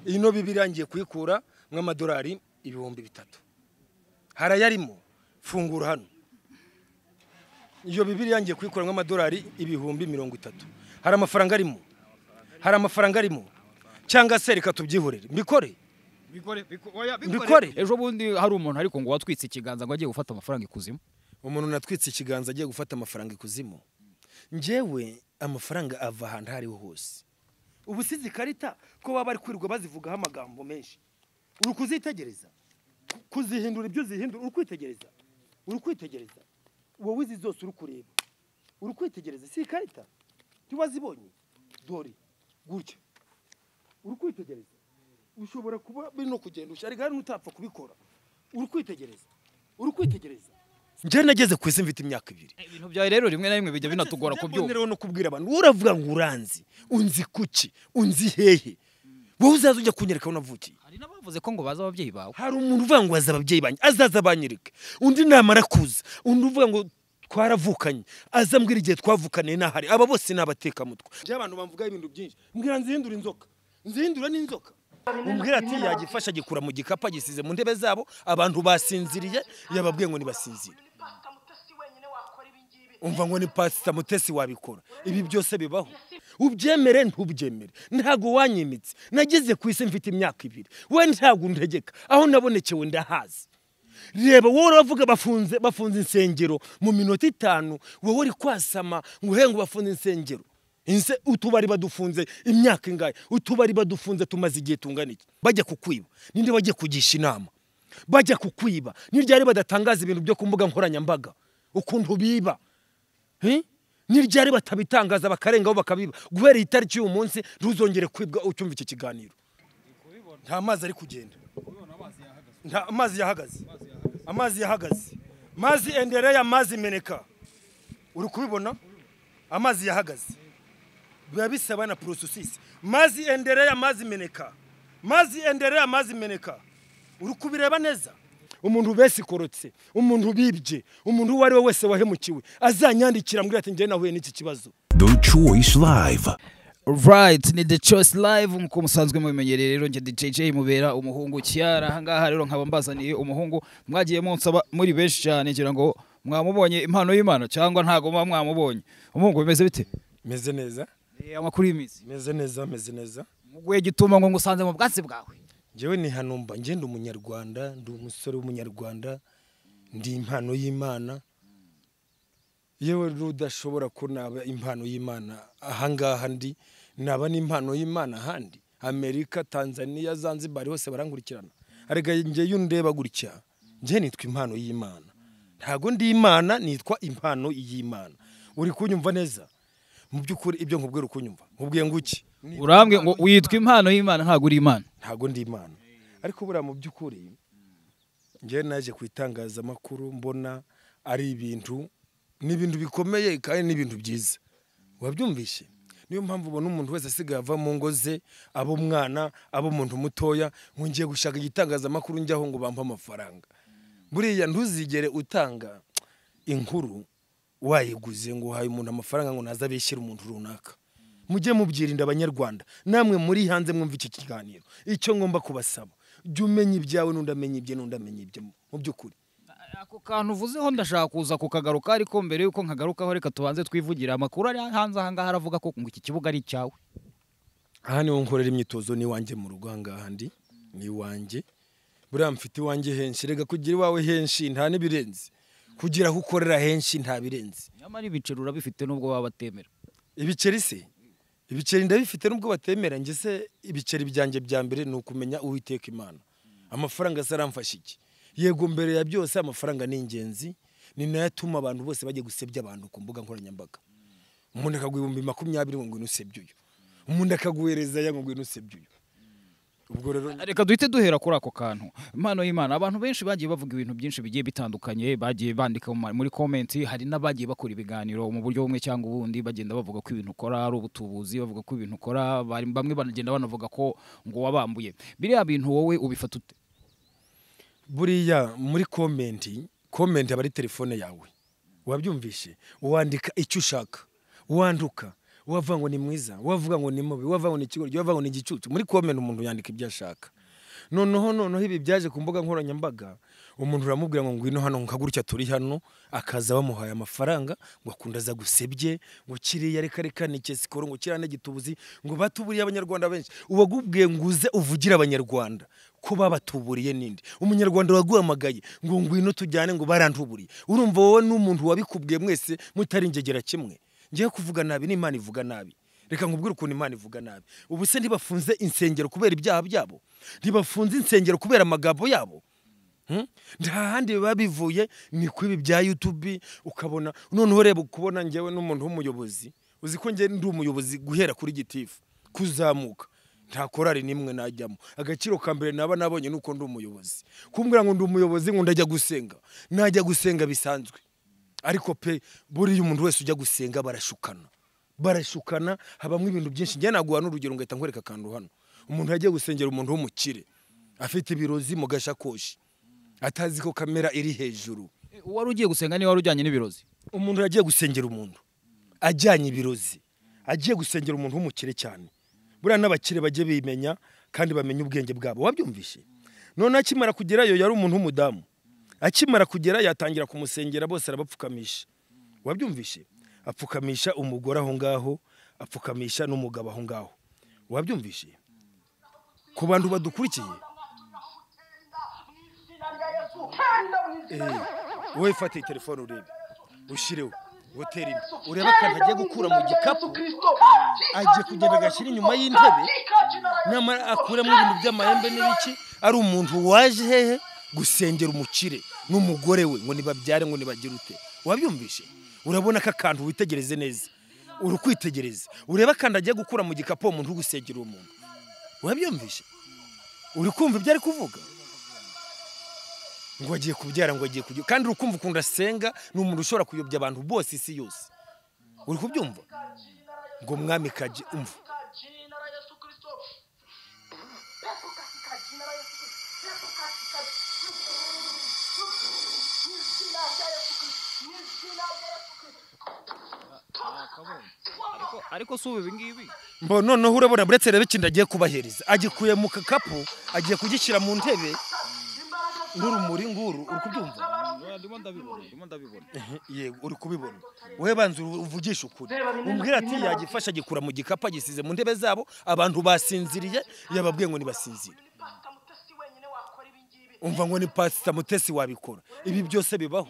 iyi no birangiye kuyikura nk'amadolari ibihumbi bitatu harayarimo fungura hano iyo bibiriya ngiye kuyikura nk'amadolari ibihumbi mirongo itatu hari amafaranga arimo hari amafaranga arimo cyangwa se reka tubyihorere mbikore bikore Bikore. ejo bundi hari umuntu ariko ngo watwitse ikiganza ngo agiye gufata amafaranga ikuzimu umuntu natwitse ikiganza agiye gufata amafaranga ikuzimu ngewe amafaranga ava ahantu aho ariho hose ubu si izi karita ko baba bari kwirirwa bazivugaho amagambo menshi uri kuzitegereza Ku- kuzihindura ibyo uzihindura uri kwitegereza uri kwitegereza wowe izi zose uri kureba uri kwitegereza si ikarita ntiba zibonye dore gutya uri kwitegereza ushobora kuba biri no kugenda ushyari kandi utapfa kubikora uri kwitegereza uri kwitegereza njye nageze ku isi mfite imyaka ibiri ibintu byawe rero rimwe na rimwe bijya binatugora kubyumva rero no kubwira abantu wowe uravuga ngo uranzi unzi kuki unzi hehe wowe uzaza ujya kunyereka aho navukiye hari n'abavuze ko ngo bazi ababyeyi bawe hari umuntu uvuga ngo aza ababyeyi banjye azaza banyereka undi namara kuza undi uvuga ngo twaravukanye aza mbwira igihe twavukaniye n'ahari aba bose ni abatekamutwe njyewe abantu bamvugaho ibintu byinshi mbwira nzihindura inzoka nzihindura n'inzoka umbwira ati yagifasha agikura mu gikapu agisize mu ntebe zabo abantu basinziriye yababwiye ngo nibasinzire umva ngo ni pasita mutesi wabikora ibi byose bibaho ubyemere ntubyemere ntabwo wanyimitse nageze ku isi mfite imyaka ibiri we ntabwo untegeka aho nabonekewe ndahazi reba wowe uravuga bafunze bafunze insengero mu minota itanu wowe uri kwasama ngo uhe ngo bafunze insengero Inse- utubari badufunze imyaka ingahe utubari badufunze tumaze igihe tungana iki bajya kukwiba ninde bajya kugisha inama bajya kukwiba ni ryari badatangaza ibintu byo ku mbuga nkoranyambaga ukuntu biba Eh? ni ryari batabitangaza bakarengaho bakabiba guhera iyi tariki y'uyu munsi ntuzongere kwibwa ucyumva iki kiganiro nta mazi ari kugenda nta amazi yahagaze amazi yahagaze mazi endereye amazi meneka uri kubibona amazi yahagaze biba bisaba na porosesisi mazi endereye amazi meneka mazi endereye amazi meneka uri kubireba neza umuntu besikorotse umuntu bibye umuntu uwo ari we wese wahemukiwe azanyandikira mbwira ati njyewe nahuye n'iki kibazo The Choice Live. right ni the choice live nk'uko musanzwe mubimenyereye rero njye djj mubera umuhungu cyara ahangaha rero nkaba mbazaniye umuhungu mwagiye munsaba muri benshi cyane ngira ngo mwamubonye impano y'imana cyangwa ntabwo muba mwamubonye umuhungu bimeze bite meze neza Eh, amakuru y'iminsi meze neza meze neza muguye gituma ngo ngusanze mu bwatsi bwawe njyewe ni hano mba ngenda umunyarwanda ndi umusore w'umunyarwanda ndi impano y'imana yewe rudashobora ko naba impano y'imana ahangaha ndi naba n'impano y'imana ahandi amerika tanzania zanzibar hose barankurikirana arega njyewe undeba gutya njyewe nitwa impano y'imana ntago ndi imana nitwa impano y'imana uri kunyumva neza mu by'ukuri ibyo nkubwira uri kunyumva nkubwiye ngo iki urambwe ngo witwa impano y'imana ntabwo uri imana ntabwo ndi imana ariko buriya mu by'ukuri njyewe naje ku itangazamakuru mbona ari ibintu ni ibintu bikomeye kandi ni ibintu byiza wabyumvishe niyo mpamvu ubona umuntu wese asigaye ava mu ngo ze aba umwana aba umuntu mutoya ngo ngiye gushaka igitangazamakuru njyaho ngo bampe amafaranga buriya ntuzigere utanga inkuru wayiguze ngo uhaye umuntu amafaranga ngo naze abeshyire umuntu runaka mujye mubyirinda abanyarwanda namwe muri hanze mwumva iki kiganiro icyo ngomba kubasaba jya umenya ibyawe n'undi amenya ibye n'undi amenya ibye mu- mu by'ukuri ako kantu uvuzeho ndashaka kuza kukagaruka ariko mbere y'uko nkagarukaho reka tubanze twivugira amakuru ari hanze ahangaha aravuga ko ngo iki kibuga ari icyawe aha niho nkorera imyitozo n'iwanjye mu rugo ahangaha ndi ni iwanjye buriya mfite iwanjye henshi rega kugira iwawe henshi nta n'ibirenze kugira aho ukorera henshi nta birenze nyamara ibiceri urabifite nubwo baba batemera ibiceri se ibiceri ndabifite nubwo batemera njye se ibiceri byanjye bya mbere ni ukumenya uwiteka imana amafaranga se aramfasha iki yego mbere ya byose amafaranga ni ingenzi ni nayo atuma abantu bose bajya gusebya abantu ku mbuga nkoranyambaga umuntu akaguha ibihumbi makumyabiri ngo ngwino usebye uyu umuntu akaguhereza ya ngo ngwino usebye uyu ubwo rero reka duhite duhera kuri ako kantu impano y'imana abantu benshi bagiye bavuga ibintu byinshi bigiye bitandukanye bagiye bandika mu ma- muri komenti hari n'abagiye bakora ibiganiro mu buryo bumwe cyangwa ubundi bagenda bavuga ko ibintu ukora ari ubutubuzi bavuga ko ibintu ukora bari- bamwe banagenda banavuga ko ngo wabambuye biriya bintu wowe ubifata ute buriya muri komenti komenti aba ari telefone yawe wabyumvishe wandika icyo ushaka wanduka wavuga ngo ni mwiza wavuga ngo ni mubi wavuga ngo ni ikigoryi wavuga ngo ni igicucu muri komena umuntu yandika ibyo ashaka noneho noneho ibi byaje ku mbuga nkoranyambaga umuntu uramubwira ngo ngwino hano nkagurutya turi hano akaza bamuhaye amafaranga ngo akunda aza gusebye ngo kiriya reka reka ni kesikoro ngo kiriya n'igitubuzi ngo batuburiye abanyarwanda benshi uwagubwiye ngo uze uvugire abanyarwanda ko babatuburiye n'indi umunyarwanda waguhamagaye ngo ngwino tujyane ngo barantuburiye urumva wowe n'umuntu wabikubwiye mwese mutari ingegera kimwe ngiye kuvuga nabi n'imana ivuga nabi reka nkubwire ukuntu imana ivuga nabi ubu se ntibafunze insengero kubera ibyaha byabo ntibafunze insengero kubera amagambo yabo Hmm? nta handi biba bivuye ni ku ibi bya yutubi ukabona noneho reba kubona ngewe n'umuntu w'umuyobozi uzi ko ngewe ndi umuyobozi guhera kuri gitifu kuzamuka nta korari n'imwe najyamo agaciro ka mbere naba nabonye ni uko ndi umuyobozi kumbwira ngo ndi umuyobozi ngo ndajya gusenga najya gusenga bisanzwe ariko pe buriya umuntu wese ujya gusenga barashukana barashukana habamo ibintu byinshi njye naguha n'urugero ngahita nkwereka akantu hano umuntu yagiye gusengera umuntu w'umukire afite ibirozi mu gashakoshi atazi ko kamera iri hejuru uwari ugiye gusenga niwe wari ujyanye n'ibirozi umuntu yagiye gusengera umuntu ajyanye ibirozi agiye gusengera umuntu w'umukire cyane buriya n'abakire bajye bimenya kandi bamenye ubwenge bwabo wabyumvishe noneho akimara kugerayo yari umuntu w'umudamu akimara kugera yatangira kumusengera bose arabapfukamisha wabyumvishe apfukamisha umugore aho ngaho apfukamisha n'umugabo aho ngaho wabyumvishe ku bantu badukurikiye wowe fata iyi telefone urebe ushyireho woteri imwe urebe akantu agiye gukura mu gikapu agiye kugenda agashyira inyuma y'intebe nyamara akuramo ibintu by'amahembe n'ibiki ari umuntu waje hehe gusengera umukire n'umugore we ngo nibabyare ngo nibagire ute wabyumvishe urabona ko akantu witegereze neza uri kwitegereza urebe akantu agiye gukura mu gikapu uwo muntu uri gusengera uwo muntu wabyumvishe uri kumva ibyo ari kuvuga ngo agiye kubyara ngo agiye kugira kandi urukumva ukuntu asenga ni umuntu ushobora kuyobya abantu bose isi yose uri kubyumva ngo mwami kaji umva ariko si ubu ibi ngibi mbo noneho urabona buretse rero ikintu agiye kubahereza agikuye mu kakapu agiye kugishyira mu ntebe n'urumuri nguru uri kubyumva ndimo ndabibona ndimo ndabibona yego uri kubibona wowe banza uru- uvugishe ukuri umbwira ati yagifashe agikura mu gikapu agisize mu ntebe zabo abantu basinziriye yababwiye ngo nibasinzire umva ngo ni pasita mutesi wabikora ibi byose bibaho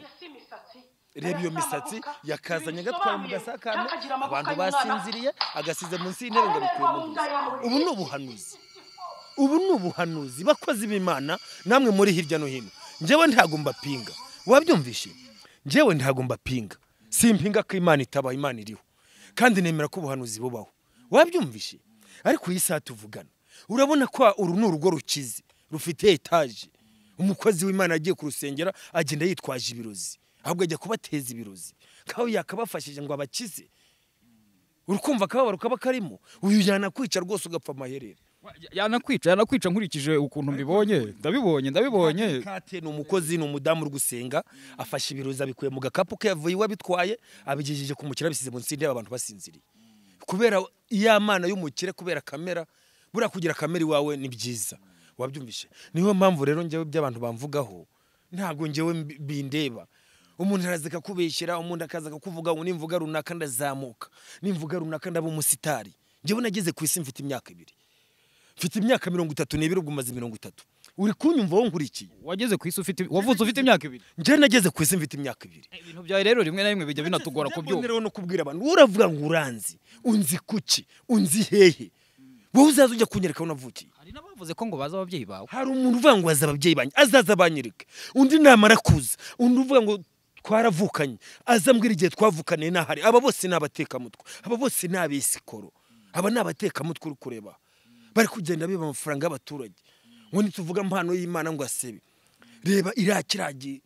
reba iyo misatsi yakazanye agatwara mu gasakame abantu basinziriye agasize munsi y'intebe ngo abikuye mu ntoki ubu ni ubuhanuzi ubu ni ubuhanuzi bakozi b'imana namwe muri hirya no hino njyewe ntabwo mbapinga wabyumvishe njyewe ntabwo mbapinga simpinga ko imana itaba imana iriho kandi nemera ko ubuhanuzi bubaho wabyumvishe ariko iyi saha tuvugana urabona ko uru ni urugo rukize rufite etaje umukozi w'imana agiye kurusengera agenda yitwaje ibirozi ahubwo ajya kubateza ibirozi kawe yakabafashije ngo abakize urukumva akababaro kaba karimo uyu yanakwica rwose ugapfa amaherere yanakwica yanakwica nkurikije ukuntu mbibonye ndabibonye ndabibonye kate ni umukozi ni umudamu uri gusenga afashe ibirozi abikuye mu gakapu ke yavuye iwe abitwaye abigejeje ku mukire abisize munsi y'intebe abantu basinziriye kubera iya mana y'umukire kubera kamera buriya kugira kamera iwawe ni byiza wabyumvishe niyo mpamvu rero njyewe by'abantu bamvugaho ntabwo njyewe mbi- bindeba umuntu araza akakubeshyira umuntu akaza akakuvuga ngo nimvuga runaka ndazamuka nimvuga runaka ndaba umusitari njyewe nageze ku isi mfite imyaka ibiri mfite imyaka mirongo itatu n'ibiri ubwo umaze mirongo itatu uri kunyumva wowe nkurikiye wageze ku isi ufite wavutse ufite imyaka ibiri njyewe nageze ku isi mfite imyaka ibiri ibintu byawe rero rimwe na rimwe bijya binatugora kubyumva rero no kubwira abantu wowe uravuga ngo uranzi unzi kuki unzi hehe wowe uzaza ujya kunyereka aho unavukiye hari n'abavuze ko ngo baza ababyeyi bawe hari umuntu uvuga ngo aza ababyeyi banjye azaza abanyereke undi namara kuza undi uvuga ngo twaravukanye azambwira igihe twavukaniye n'ahari aba bose ni abatekamutwe aba bose ni abesikoro aba ni abatekamutwe uri kureba bari kugenda biba amafaranga y'abaturage ngo nituvuga impano y'imana ngo asebe reba iriya kiragiye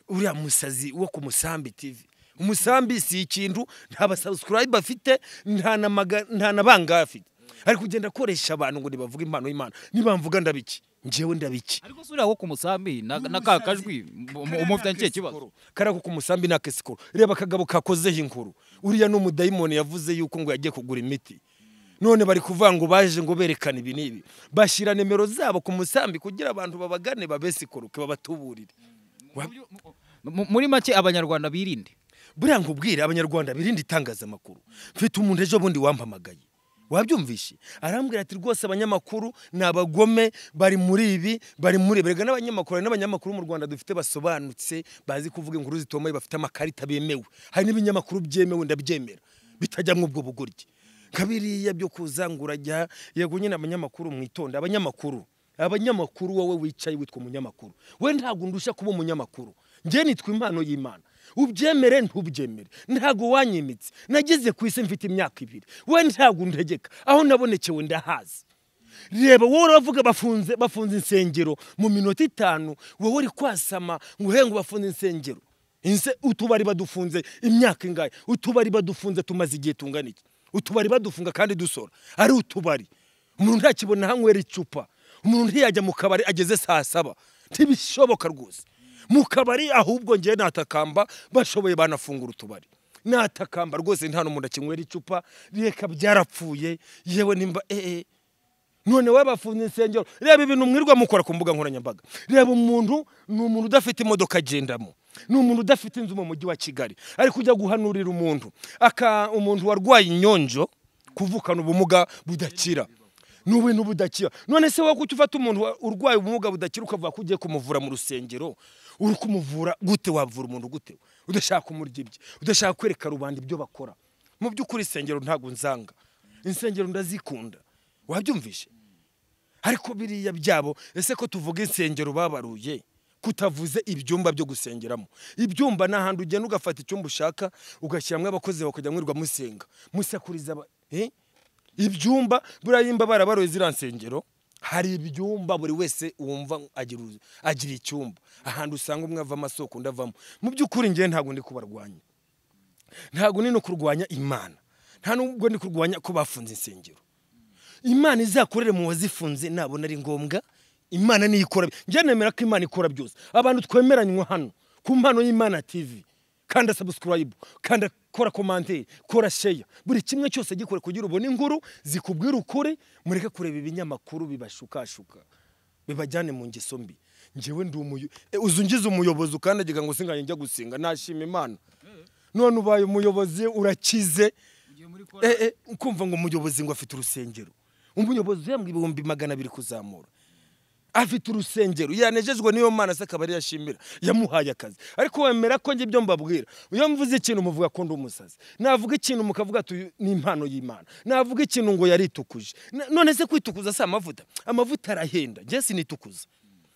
uriya musazi wo ku musambi tivi umusambi si ikintu nta basabusurayibe afite nta na maga- nta na bangahe afite ari kugenda akoresha abantu ngo nibavuge impano y'Imana nibamvuga ndabiki njyewe ndabiki ariko si uriya wo ku musambi na na ka kajwi mu- mu- umufitanye ikihe kibazo karako ku musambi na kesikoro reba akagabo kakozeho inkuru uriya ni umudayimoni yavuze yuko ngo yagiye kugura imiti none bari kuvuga ngo baje ngo berekane ibi n'ibi bashyira nimero zabo ku musambi kugira abantu babagane babesikoroke babatuburire Mu- muri make abanyarwanda birinde buriya nkubwire abanyarwanda birinde itangazamakuru mfite umuntu ejo bundi wampamagaye wabyumvishe arambwira ati rwose abanyamakuru ni abagome bari muri ibi bari muri ibi." erega n'abanyamakuru hari n'abanyamakuru mu rwanda dufite basobanutse bazi kuvuga inkuru zitomeye bafite amakarita bemewe hari n'ibinyamakuru byemewe ndabyemera bitajya muri ubwo bugoryi kabiriya byo kuzangura jya yego nyine abanyamakuru mwitonde abanyamakuru abanyamakuru wowe wicaye witwa umunyamakuru we ntabwo ndushya kuba umunyamakuru njye nitwa impano y'imana ubyemere ntubyemere ntabwo wanyimitse nageze ku isi mfite imyaka ibiri we ntabwo ntegeka aho nabonekewe ndahazi reba wowe uravuga bafunze bafunze insengero mu minota itanu wowe uri kwasama ngo uhe ngo bafunze insengero Inse- utubari badufunze imyaka ingahe utubari badufunze tumaze igihe tungana iki utubari badufunga kandi dusora ari utubari umuntu ntakibona hanywera icupa umuntu ntiyajya mu kabari ageze saa saba ntibishoboka rwose mu kabari ahubwo ngewe natakamba bashoboye banafungura utubari natakamba rwose nta n'umuntu akinywera icupa reka byarapfuye yewe nimba eee none we bafunze insengero reba ibintu mwirirwa mukora ku mbuga nkoranyambaga reba umuntu ni umuntu udafite imodoka agendamo ni umuntu udafite inzu mu mujyi wa kigali ari kujya guhanurira umuntu aka umuntu warwaye inyonjo kuvukana ubumuga budakira ni ubintu budakira none se wowe kuki ufata umuntu wa- urwaye ubumuga budakira ukavuga ko ugiye kumuvura mu rusengero uri kumuvura gute wavura umuntu gute udashaka kumurya ibye udashaka kwereka rubanda ibyo bakora mu by'ukuri insengero ntabwo nzanga insengero ndazikunda wabyumvishe ariko biriya byabo ese ko tuvuga insengero babaruye kutavuze ibyumba byo gusengeramo ibyumba ni ahantu ugenda ugafata icyumba ushaka ugashyiramo abakozi bakajya mwirirwa musenga musakuriza aba- eh? ibyumba buriya yimba barabaruye ziriya nsengero hari ibyumba buri wese wumva agira uzu- agira icyumba ahantu usanga umwe avamo asoko undi avamo mu by'ukuri ngewe ntabwo ndi kubarwanya ntabwo ni no kurwanya imana nta nubwo ndi kurwanya ko bafunze insengero imana izakorere mu wazifunze nabona ari ngombwa imana niyo ikora njye nemera ko imana ikora byose abantu twemeranywa hano ku mpano y'imana tv kanda sabusikarayibu kanda kora komanteri kora sheya buri kimwe cyose gikore kugira ubone inkuru zikubwira ukuri mureke kureba ibinyamakuru bibashukashuka bibajyane mu ngeso mbi njyewe ndi umuyo e, uzi ungize umuyobozi ukandagira ngo singanye njya gusenga nashima imana none ubaye umuyobozi urakize Eh, eh, ukumva ngo umuyobozi ngo afite urusengero umuyobozi uhembwa ibihumbi magana abiri kuzamura afite urusengero yanejejwe n'iyo mana se akaba ariyo ashimira yamuhaye akazi ariko wemera ko njye ibyo mbabwira iyo mvuze ikintu muvuga ko ndi umusazi navuga ikintu mukavuga ati ni impano y'imana navuga ikintu ngo yaritukuje Na- none se kwitukuza si amavuta amavuta arahenda njye sinitukuza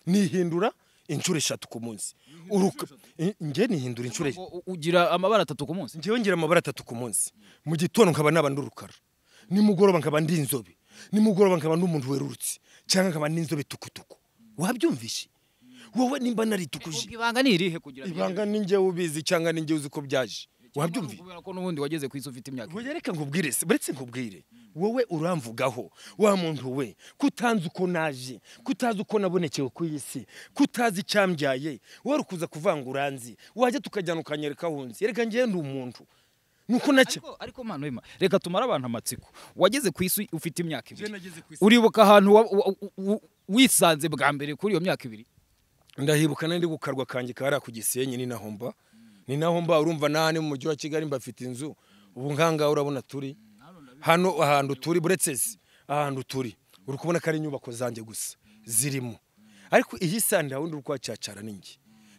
nihindura inshuro eshatu ku munsi uruka Eh, njye nihindura inshuro eshatu U- ugira amabara atatu ku munsi njyewe ngira amabara atatu ku munsi mu gitondo nkaba naba ndi urukara nimugoroba nkaba ndi inzobe nimugoroba nkaba ndi umuntu werurutse cyangwa nkaba ndi inzobe tukutuku wabyumvishe wowe nimba naritukuje ibanga ni irihe kugira ngo- ibanga ni njyewe ubizi cyangwa ni njyewe uzi ko byaje wabyumvishe kubera ko n'ubundi wageze ku isi ufite imyaka wowe reka nkubwire se buretse nkubwire wowe uramvugaho wa muntu we kutanzi uko naje kutazi uko nabonekewe ku isi kutazi icyambyaye wowe uri kuza kuvanga uranzi wajya tukajyana ukanyereka aho unzi reka njyewe ndi umuntu nuko nacyo ariko ariko mwana wema reka tumare abantu amatsiko wageze ku isi ufite imyaka Njyewe ibiri nageze ku isi- uribuka ahantu wa- wa- wa- wisanze bwa mbere kuri iyo myaka ibiri ndahibuka nari ndi gukarwa kanjye kariya ku gisenyi ni naho mba ni naho mba urumva n'ahandi mu mujyi wa kigali mbafite inzu ubu nkangaha urabona turi hano ahantu turi buretse se ahantu turi uri kubona ko ari inyubako zanjye gusa zirimo ariko iyi saha nta wundi uri kuhacacara ni njye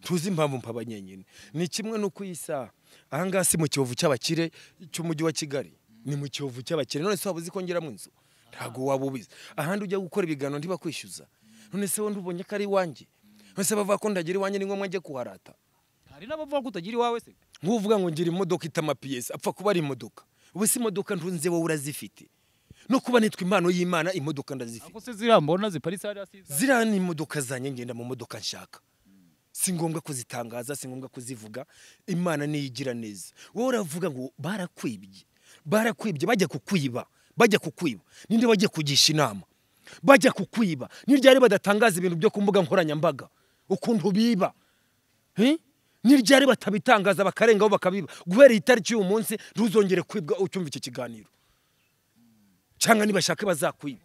ntuzi impamvu mpaba nyenyine ni kimwe n'uko iyi saha aha ngaha si mu kiyovu cy'abakire cy'umujyi wa kigali ni mu kiyovu cy'abakire none se waba uzi ko ngeramo inzu ntabwo waba ubizi ahandi ujya gukora ibiganiro ntibakwishyuza none se wundi ubonye ko ari iwanjye none se bavuga ko ndagira iwanjye ni ngombwa njye kuharata hari n'abavuga ko utagira iwawe se nk'uvuga ngo ngira imodoka itamapiyesi apfa kuba ari imodoka ubu si imodoka ntunze wowe urazifite no kuba nitwa impano y'imana imodoka ndazifite ako se zirambona ziparitse hariya si izawe? ziriya ni imodoka zanjye ngenda mu modoka nshaka si ngombwa kuzitangaza si ngombwa kuzivuga imana niyo igira neza wowe uravuga ngo barakwibye barakwibye bajya kukwiba bajya kukwiba ninde bajya kugisha inama bajya kukwiba ni ryari badatangaza ibintu byo ku mbuga nkoranyambaga ukuntu biba Eh? ni ryari batabitangaza bakarengaho bakabiba guhera iyi tariki y'uyu munsi ntuzongere kwibwa ucyumva iki kiganiro cyangwa nibashaka bazakwiba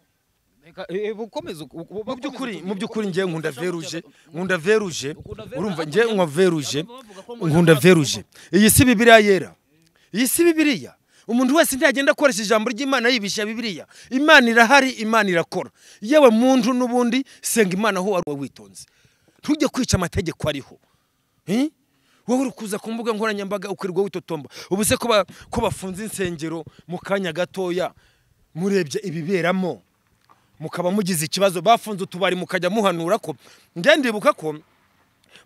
Reka, eh, ukomeze uko- uko- mu ukomeze by'ukuri uko- mu by'ukuri ngewe nkunda veruje nkunda veruje Ukunda veruje? urumva ngewe nkwa veruje ngo nkunda ntabwo veruje iyi si bibiriya yera iyi si bibiriya umuntu wese ntagenda akoresha ijambo ry'imana yibisha bibiriya imana irahari imana irakora yewe muntu n'ubundi senga imana aho wari witonze ntujye kwica amategeko ariho Eh? wowe uri kuza ku mbuga nkoranyambaga ukirirwa witotomba ubu se ko ba- ko bafunze insengero mu kanya gatoya murebye ibiberamo mukaba mugize ikibazo bafunze utubari mukajya muhanura ko njye ndibuka ko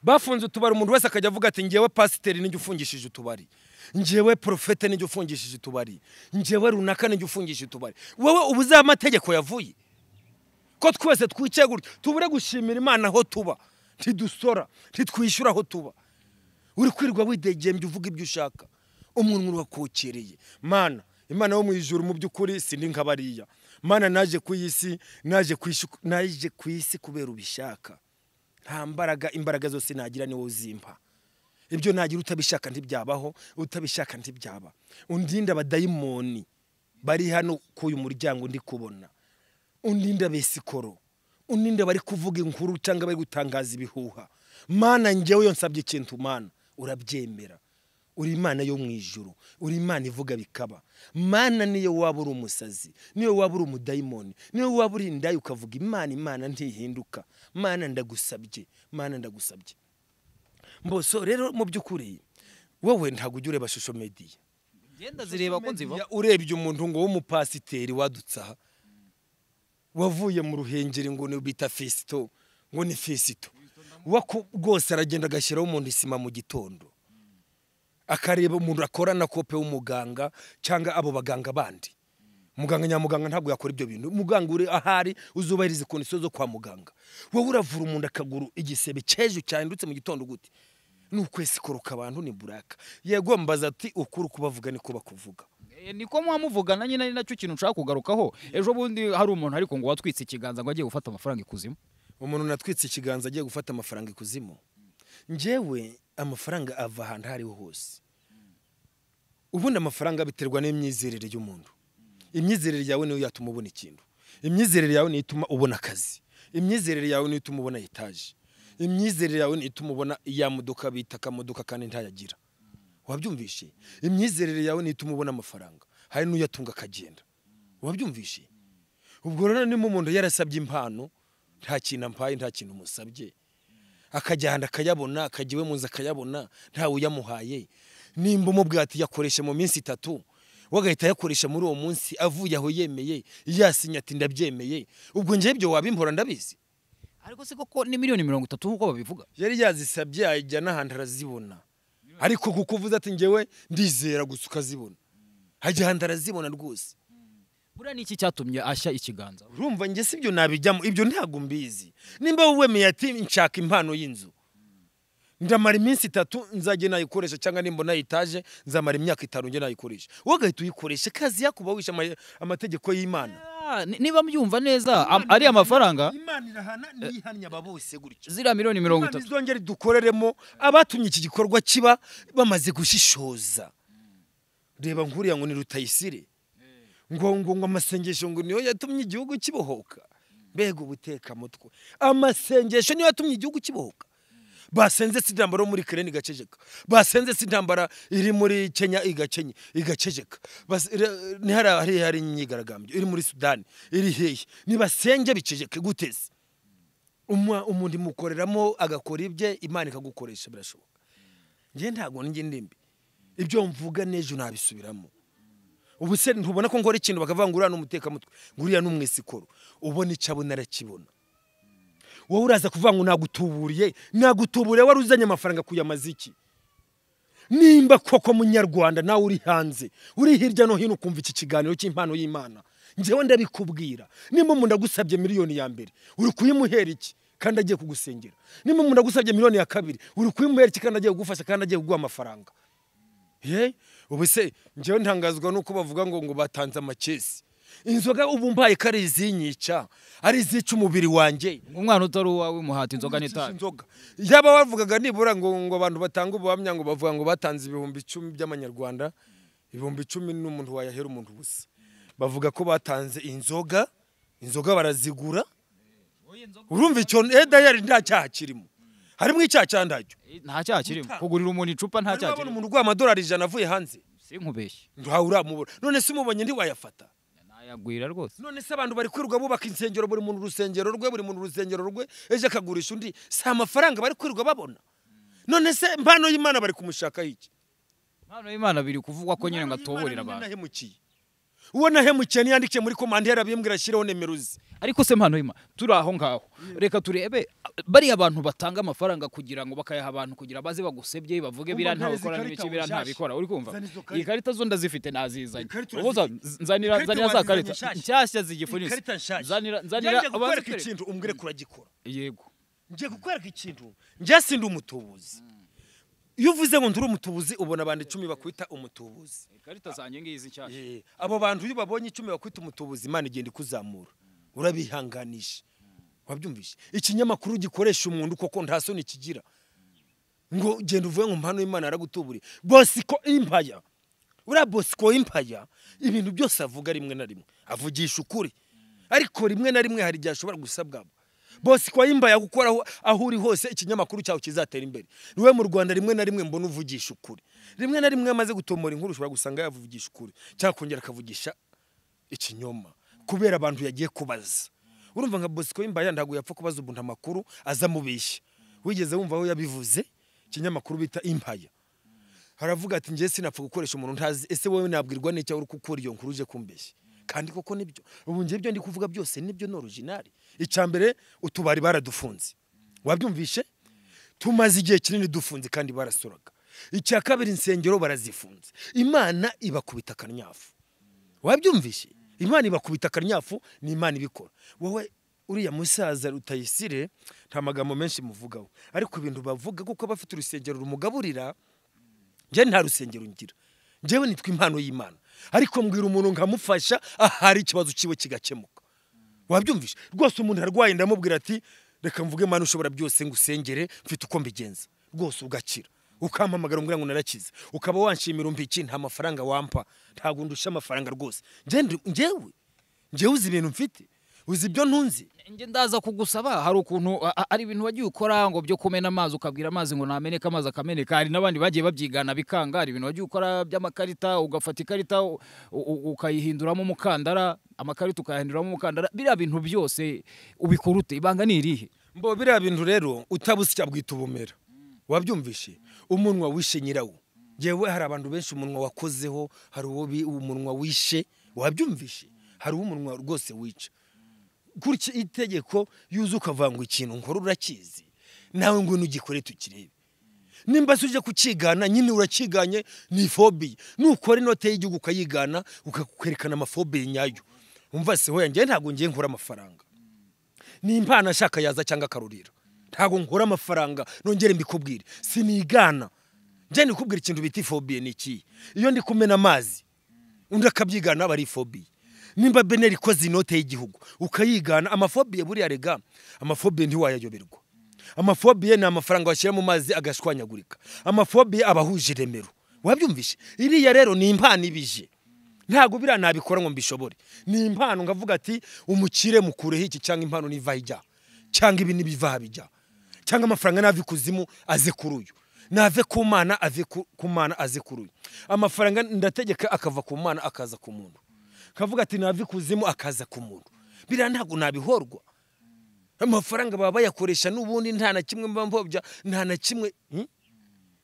bafunze utubari umuntu wese akajya avuga ati ngewe pasiteri nijya ufungishije utubari ngewe porofete nijya ufungishije utubari ngewe runaka nijya ufungishije utubari wowe ubu uzi aho amategeko yavuye ko twese twicaye gutya tubure gushimira imana aho tuba ntidusora ntitwishyura aho tuba uri kwirirwa widegembye uvuga ibyo ushaka umuntu urakokereye mana imana yo mu ijuru mu by'ukuri si ndi nka bariya mana naje ku isi naje ku isi naje ku isi kubera ubishaka nta mbaraga imbaraga zose nagira niwe uzimpa ibyo nagira utabishaka ntibyabaho utabishaka ntibyaba undinde abadayimoni bari hano ku uyu muryango ndi kubona undinde abesikoro undinde bari kuvuga inkuru cyangwa bari gutangaza ibihuha mana ngewe iyo nsabye ikintu mana urabyemera uri imana yo mu ijuru uri imana ivuga bikaba mana niyo waba uri umusazi niyo waba uri umudayimoni niyo waba uri indaya ukavuga imana imana ntihinduka mana ndagusabye mana ndagusabye mboso rero mu by'ukuri wowe ntabwo ujya ureba shusho mediya ngenda zireba ko nziba Media urebye umuntu ngo w'umupasiteri wadutse aha wavuye mu ruhengeri ngo ni bita fesito ngo ni fesito Waku- rwose aragenda agashyiraho umuntu isima mu gitondo akareba umuntu akorana kope w'umuganga cyangwa abo baganga bandi muganga nyamuganga ntabwo yakora ibyo bintu muganga uri ahari uzubahiriza kondisiyo zo kwa muganga wowe uravura umuntu akaguru igisebe cyejo cyahindutse mu gitondo gute ni ukwesi kuruka abantu ni buraka yego mbaza ati ukuri kubavuga niko bakuvuga Eh, niko mwamuvugana nyine ari nacyo kintu nshaka kugarukaho ejo bundi hari umuntu ariko ngo watwitse ikiganza ngo agiye gufata amafaranga ikuzimu umuntu natwitse ikiganza agiye gufata amafaranga ikuzimu njyewe amafaranga ava ahantu aho ariho hose ubundi amafaranga biterwa n'imyizerere y'umuntu imyizerere yawe niyo yatuma ubona ikintu imyizerere yawe niyo ituma ubona akazi imyizerere yawe niyo ituma ubona etaje imyizerere yawe niyo ituma ubona ya modoka bita akamodoka kandi ntayagira wabyumvishe imyizerere yawe niyo ituma ubona amafaranga hari n'uyatunga akagenda wabyumvishe ubwo rero niba umuntu yarasabye impano nta kintu ampaye nta kintu musabye akajyana akayabona akajya iwe mu nzu akayabona ntawe uyamuhaye nimba umubwira ati yakoreshe mu minsi itatu we agahita ayakoresha muri uwo munsi avuye aho yemeye yasinye ati ndabyemeye ubwo njyewe ibyo wabimpora ndabizi ariko se koko ni miliyoni mirongo itatu nk'uko babivuga yari yazisabye ajya n'ahantu arazibona ariko kuko uvuze ati ngewe ndizera gusa ukazibona hajya ahantu arazibona rwose buriya ni iki cyatumye ashya ikiganza urumva njye si ibyo nabijyamo ibyo ntabwo mbizi nimba wowe wemeye ati nshaka impano y'inzu ndamara iminsi itatu nzajye nayikoresha cyangwa nimba nayitaje nzamara imyaka itanu njye nayikoresha wowe ugahita uyikoresha kazi yakuba wishe ama- amategeko y'imana Ah, ni- niba mbyumva neza am- ari amafaranga imana irahana ntiyihanira aba bose gutyo ziriya miliyoni mirongo imana itatu izongera idukoreremo abatumye iki gikorwa kiba bamaze gushishoza reba nkuriya ngo ni rutayisire ngo ngo ngo amasengesho ngo niyo yatumye igihugu kibohoka mbega ubutekamutwe amasengesho niyo yatumye igihugu kibohoka basenze si intambara yo muri kereni igaceceka basenze si intambara iri muri kenya igakenye igaceceka Bas- re- ni hari hari hari imyigaragambyo iri muri sudani iri hehe nibasenge biceceke guteze Umwa- umuntu imukoreramo agakora ibye imana ikagukoresha birashoboka njye ntabwo njye ndimbi ibyo mvuga n'ejo nabisubiramo ubu se ntubona ko nkora ikintu bakavuga ngo uriya ni umutekamutwe ngo uriya ni umwesikoro ubona icyo abona arakibona wowe uraza kuvuga ngo nagutuburiye nagutuburiye wari uzanye amafaranga kuyamaza iki nimba koko munyarwanda nawe uri hanze uri hirya no hino ukumva iki kiganiro cy'impano y'imana njyewe ndabikubwira nimba umuntu agusabye miliyoni ya mbere uri kuyimuhera iki kandi agiye kugusengera nimba umuntu agusabye miliyoni ya kabiri uri kuyimuhera iki kandi agiye kugufasha kandi agiye kuguha amafaranga ye ubu se njyewe ntangazwa nuko bavuga ngo ngo batanze amakesi inzoga ubu mbaye ko ari izinyica ari izica umubiri wanjye umwana utari uwawe umuhata inzoga n'itabi inzoga yaba wavugaga nibura ngo ngo abantu batanga ubuhamya ngo bavuga ngo batanze ibihumbi icumi by'amanyarwanda ibihumbi icumi n'umuntu wayahera umuntu ubusa bavuga ko batanze inzoga inzoga barazigura urumva icyo eh, dayari nta cyaha kirimo harimo icyaha cya ndacyo nta cyaha kirimo kugurira umuntu icupa nta cyaha urabona kirimo umuntu uguha amadolari ijana avuye hanze sinkubeshye ntawe uramubona none se umubonye ntiwayafata nayagwira rwose none se abantu bari kwirirwa bubaka insengero buri muntu urusengero rwe buri muntu urusengero rwe ejo akagurisha undi si amafaranga bari kwirirwa babona none se impano y'imana bari kumushakaho iki impano y'imana biri kuvugwa ko nyine ngo Impano y'Imana niyo atoborera abantu nahemukiye uwo nahemukiye niyandikiye muri komande yarabimbwira ashyireho nimero ze ariko se mpano y'imana turi aho ngaho reka turebe bariya abantu batanga amafaranga kugira ngo bakayaha abantu kugira baze bagusebye bavuge Umva, biriya ntabikora ntarezi ikarita n'ibiki biriya wanshaje. ntabikora uri kumva Zana izo karita. iyi karita zo ndazifite nazizanye Ikarita ubuza nzanira Ikarita nzanira za wazizanye karita nshyashya. nshyashya zigifunitse Ikarita nshyashya nzanira nzanira ngiye abazi kukwereka ikintu umbwire kuragikora yego ngiye kukwereka ikintu njye si ndi umutubuzi iyo uvuze ngo ndi umutubuzi ubona abantu icumi bakwita umutubuzi ikarita zanjye ngizi nshyashya Eh, abo bantu iyo babonye icumi bakwita umutubuzi imana igenda ikuzamura urabihanganisha wabyumvishe ikinyamakuru gikoresha umuntu koko nta soni kigira ngo genda uvuye ngo mpano y'imana aragutuburiye bosiko impaya uriya bosiko impaya ibintu byose avuga rimwe na rimwe avugisha ukuri ariko rimwe na rimwe hari igihe ashobora gusabwamo bosiko impaya gukora aho- aho uri hose ikinyamakuru cyawe kizatera imbere niwe mu rwanda rimwe na rimwe mbona uvugisha ukuri rimwe na rimwe iyo amaze gutombora inkuru ushobora gusanga yavugisha ukuri cyangwa kongera akavugisha ikinyoma kubera abantu yagiye kubaza urumva nka bosco y'imbaya ntabwo yapfa kubaza umuntu amakuru aza amubeshya wigeze wumva aho yabivuze ikinyamakuru bita impaya haravuga ati njye sinapfa gukoresha umuntu ntazi ese wowe nabwirwa n'icyo uri gukora iyo nkuru uje kumbeshya kandi koko nibyo ubu njye ibyo ndi kuvuga byose nibyo ni originali icya mbere utubari baradufunze wabyumvishe tumaze igihe kinini dufunze kandi barasoraga icya kabiri insengero barazifunze imana ibakubita akanyafu wabyumvishe imana ibakubita akanyafu ni imana ibikora wowe uriya musaza rutayisire nta magambo menshi muvugaho ariko ibintu bavuga kuko aba afite urusengero rumugaburira njye nta rusengero ngira njyewe nitwa impano y'imana ariko mbwira umuntu nkamufasha ahari ikibazo cyiwe kigakemuka wabyumvishe rwose umuntu arwaye ndamubwira ati reka mvuge mana ushobora byose ngo usengere mfite uko mbigenza rwose ugakira ukampamagara umbwira ngo narakize ukaba wanshimira umbiki nta mafaranga wampa ntabwo ndusha amafaranga rwose Njye ndi- njyewe njyewe uzi ibintu mfite uzi ibyo ntunze njye ndaza kugusaba hari ukuntu a- a- hari ibintu wagiye ukora ngo byo kumena amazi ukabwira amazi ngo nameneka amazi akameneka hari n'abandi bagiye babyigana bikanga hari ibintu wagiye ukora by'amakarita ugafata ikarita u- u- ukayihinduramo umukandara amakarita ukayahinduramo umukandara biriya bintu byose ubikora ute ibanga ni irihe mbo biriya bintu rero utabusya bwita ubumera wabyumvishe umunwa wishe nyirawo ngewe hari abantu benshi umunwa wakozeho hari uwo bi- umunwa wishe wabyumvishe hari uwo umunwa rwose wica gutya itegeko yuzuka ukavuga ngo ikintu nkora urakizi nawe ngo nugikore tukirebe nimba se ujya kukigana nyine urakiganye ni fobiye nukora inote y'igihugu ukayigana ukakwerekana amafobiye nyayo umva se hoya njyewe ntabwo ngiye nkora amafaranga ni impano ashaka yaza cyangwa akarurira ntabwo nkora amafaranga nongere mbikubwire sinigana njye ndikubwira ikintu bita ifobiye ni iki iyo ndi kumena amazi undi akabyigana aba ari ifobiye nimba beneri ikoze inote y'igihugu ukayigana amafobiye buriya rega amafobiye ntiwayayoberwa amafobiye ni amafaranga washyira mu mazi agashwanyagurika amafobiye aba ahuje iremero wabyumvishe iriya rero ni impano ibije ntabwo biriya nabikora ngo mbishobore ni impano ngavuga ati umukire mukureho iki cyangwa impano niva hijya cyangwa ibi nibiva bijya cyangwa amafaranga nave ikuzimu aze kuri uyu nave ku mana ave ku- ku mana aze kuri uyu amafaranga ndategeka akava ku mana akaza ku muntu kavuga ati nave ikuzimu akaza ku muntu biriya ntabwo nabihorwa amafaranga baba bayakoresha n'ubundi nta na kimwe mba mpfobya nta na kimwe Hmm?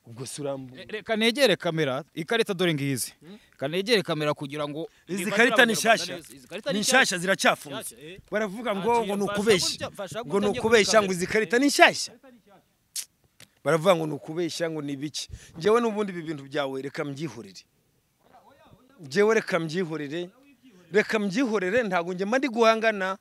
ubwo si urambu Re- reka negere kamera ikarita dore ngizi kanegere kamera kugira ngo izi niba karita ni zirabanyarwanda nshyashya neza. Izi karita ni nshyashya ziracyafunze Nshyashya, eh. baravuga Ati, ngo ngo ni fasha ukubeshya gutya- fasha ngo ni gutya njye ukubeshya ngo kuri izi kamera. karita ni nshyashya baravuga ngo ni ukubeshya ngo ni ibiki ngewe n'ubundi ibi bintu byawe reka mbyihorere ngewe reka mbyihorere reka mbyihorere ntabwo njye mba ndi guhangana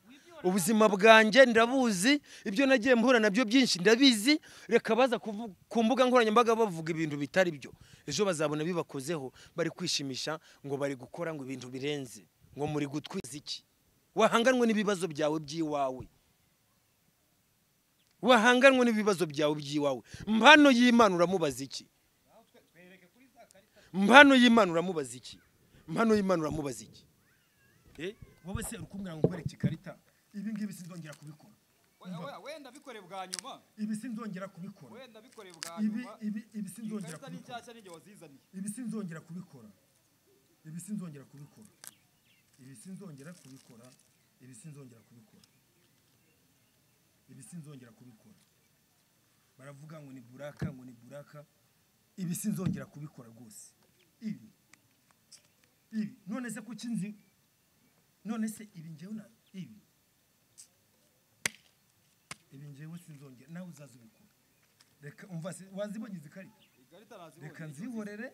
ubuzima bwanjye ndabuzi ibyo nagiye mpura nabyo byinshi ndabizi reka baza kuvu- ku mbuga nkoranyambaga bavuga ibintu bitari byo ejo bazabona bibakozeho bari kwishimisha ngo bari gukora ngo ibintu birenze ngo muri gutwiza iki wahanganwe n'ibibazo byawe by'iwawe wahanganwe n'ibibazo byawe by'iwawe mpano y'imana uramubaza iki mpano y'imana uramubaza iki mpano y'imana uramubaza iki wowe se uri kumbwira ngo nkwereke ikarita ibi ngibi sinzongera kubikora wenda bikore bwa nyuma ibi sinzongera kubikora wenda bikore bwa ibi ibi ibi sinzongera kubikora n'icyashya n'igihe wazizaniye ibi sinzongera kubikora ibi sinzongera kubikora ibi sinzongera kubikora ibi sinzongera kubikora ibi sinzongera kubikora baravuga ngo ni buraka ngo ni buraka ibi sinzongera kubikora rwose ibi ibi none se kuki nzi none se ibi ngewe na ibi ibi ngewe sinzongera nawe uzaza ubikora reka umva se- wazibonye izi karita ikarita reka nzihorere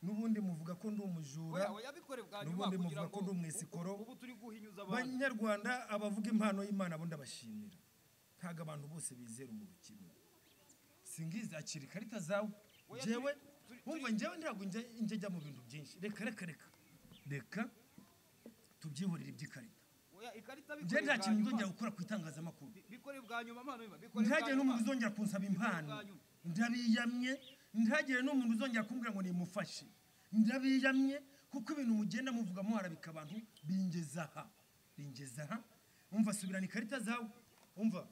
n'ubundi muvuga ko ndi umujura yabikore bwa n'ubundi muvuga ko ndi umwesikoro ubu turi guhinyuza abanyarwanda abavuga impano y'imana abo ndabashimira ntabwo abantu bose bizera umuntu kimwe singizi akira ikarita zawe njyewe wumva njyewe ntabwo njya njya njya mu bintu byinshi reka reka reka reka tubyihorere iby'ikarita Oya, ikarita njyewe bikore nta bwa kintu nyuma. nzongera gukora ku itangazamakuru bikore bwa nyuma mpano y'imana, bikore bwa ntihagire nyuma. n'umuntu uzongera kunsaba impano ndabiyamye ntihagire n'umuntu uzongera kumbwira ngo nimufashe ndabiyamye kuko ibintu mugenda muvuga muharabika abantu bingeza aha bingeza aha umva subirana ikarita zawe umva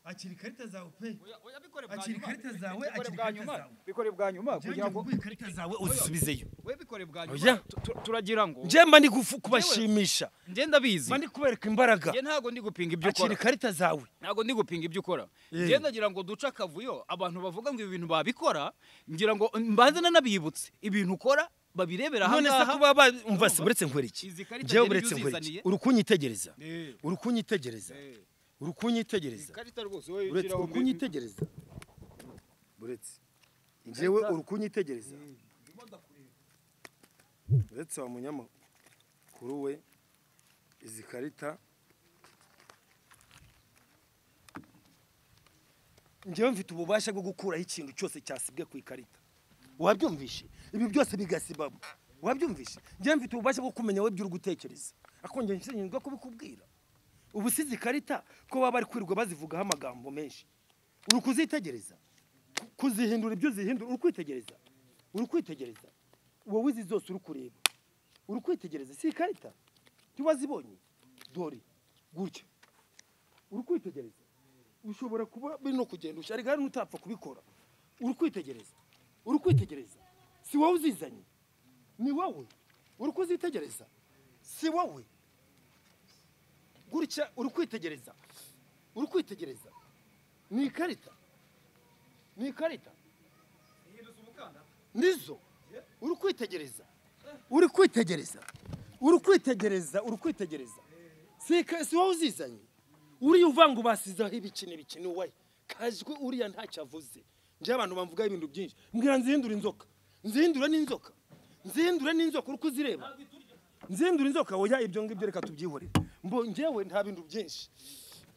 akira ikarita zawe pe Oya, oya, bikore bwa Akira nyuma. ikarita zawe, Bikore akira bwa ikarita nyuma. zawe. bikore bwa nyuma kugira njyewe ngo nguhe ikarita zawe uzisubizeyo we bikore bwa Oya. nyuma Tu- tu- turagira ngo njye mba ndi kufu- kubashimisha njye ndabizi mba ndi kubereka imbaraga njye ntago ndi gupinga ibyo akira ukora ikarita zawe ntago ndi gupinga ibyo ukora Eh. njye ndagira ngo duce akavuyo abantu bavuga ngo ibi bintu babikora ngira ngo mbanze nanabibutse ibintu ukora babirebera none se ahangaha kuba bumva se uretse nkweriki Izi karita njyewe ngeni uretse ibyo nkweriki uzizaniye? uri kunyitegereza Eh. uri kunyitegereza Eh. uri kunyitegereza ikarita rwose wowe uretse shyiraho uri kunyitegereza uretse njyewe uri kunyitegereza uretse wa munyamakuru we izi karita njyewe mfite ububasha bwo gukuraho ikintu cyose cyasibwe ku ikarita wabyumvishe ibi byose bigasibama wabyumvishe njyewe mfite ububasha bwo kumenya wowe by'uri gutekereza akongera nshinzwe kubikubwira ubu si izi karita ko baba bari kwirirwa bazivugaho amagambo menshi uri kuzitegereza Ku- kuzihindura ibyo uzihindura uri kwitegereza uri kwitegereza wowe izi zose uri kureba uri kwitegereza si ikarita tuba zibonye dore gutya uri kwitegereza ushobora kuba biri no kugenda ushyira igare n'utapfa kubikora uri kwitegereza uri kwitegereza si wowe uzizanye ni wowe uri kuzitegereza si wowe gutya uri kwitegereza uri kwitegereza ni ikarita ni ikarita nizo uri kwitegereza uri kwitegereza uri kwitegereza uri kwitegereza si ika- si wowe uzizanye uriya uvanga ubasizeho ibiki n'ibiki ni wowe kajwe uriya ntacyo avuze njye abantu bamvugaho ibintu byinshi mbwira nzihindure inzoka nzihindure n'inzoka nzihindure n'inzoka uri kuzireba nzindura inzoka oya ibyo ngibyo reka tubyihorere mbo njyewe nta bintu byinshi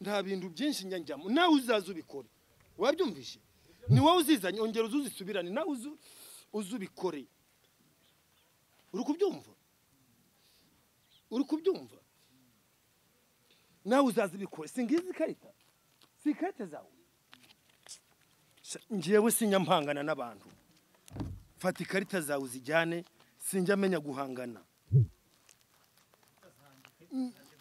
nta bintu byinshi njya njyamo nawe uzaza ubikore wabyumvishe ni wowe uzizanye ongera uze uzisubirane nawe uzu uze ubikore uri kubyumva uri kubyumva nawe uzaza ubikore si ngizi ikarita si ikarita zawe Sha, njyewe sinyampangana n'abantu fata ikarita zawe uzijyane sinjya amenya guhangana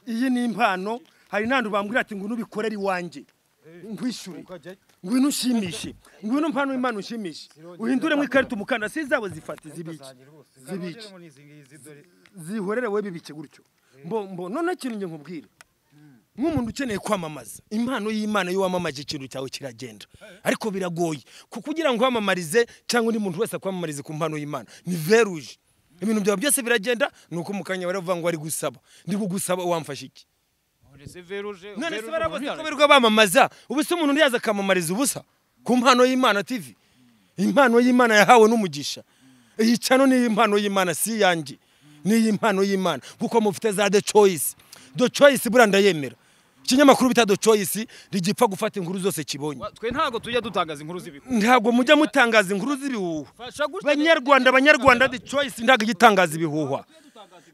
iyi ni impano hari n'ahantu bambwira ati ngwino ubikorere iwanjye ngwishyure ngwino ushimishe ngwino mpano impano ushimishe uhinduremo ikarita umukandara si zabo zifate zibiki zibiki zihorere wowe bibike gutyo mbo mbo none ikintu njye nkubwira nk'umuntu ukeneye kwamamaza impano y'imana iyo wamamaje ikintu cyawe kiragenda ariko biragoye kuko kugira ngo wamamarize cyangwa undi muntu wese akwamamarize ku mpano y'imana ni veruje ibintu byawe byose biragenda ni uko mu kanya baravuga ngo ari gusaba ndi kugusaba wamfashe iki none se veruje none se veruje barabuze umuntu ko yarareka. birirwa bamamaza ubu se umuntu ntiyaza akamamariza ubusa ku mpano y'imana tv impano y'imana yahawe n'umugisha iyi cano ni impano y'imana si iyanjye ni iy'impano y'imana kuko mufite za the choice the choice buriya ndayemera ikinyamakuru bita do choice ntigipfa gufata inkuru zose kibonye Wa- twe ntago tujya dutangaza inkuru z'ibihuha ntabwo mujya mutangaza inkuru z'ibihuha fasha gutya banyarwanda banyarwanda the choice ntabwo ijya itangaza ibihuha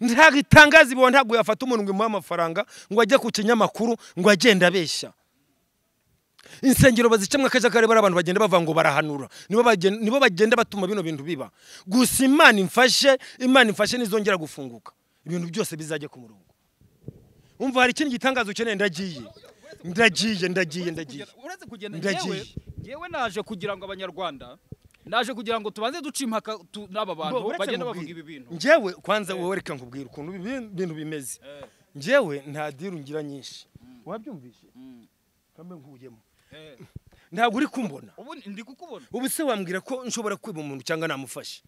ntabwo itangaza ibihuha ntabwo yafata umuntu ngo imuhe amafaranga ngo ajye ku kinyamakuru ngo agende abeshya insengero bazicamo akajagari bari abantu bagenda bava ngo barahanura nibo bagen- nibo bagenda batuma bino bintu biba gusa imana imfashe imana imfashe nizongera gufunguka ibintu byose bizajya ku murongo umva hari ikindi gitangazo ukeneye ndagiye ndagiye ndagiye ndagiye uretse kugenda Ndagiye. njyewe njyewe naje kugira ngo abanyarwanda naje kugira ngo tubanze duce impaka tu- n'aba Bo- bantu uretse bagenda nkubwire. bavuga ibi bintu njyewe kwanza wowe reka nkubwire ukuntu ibi bintu bimeze Eh, njyewe nta diru ngira nyinshi wabyumvise Mm. kambe nkuyemo eh. ntabwo uri kumbona ubu ndi kukubona ubu se wambwira ko nshobora kwiba umuntu cyangwa namufashe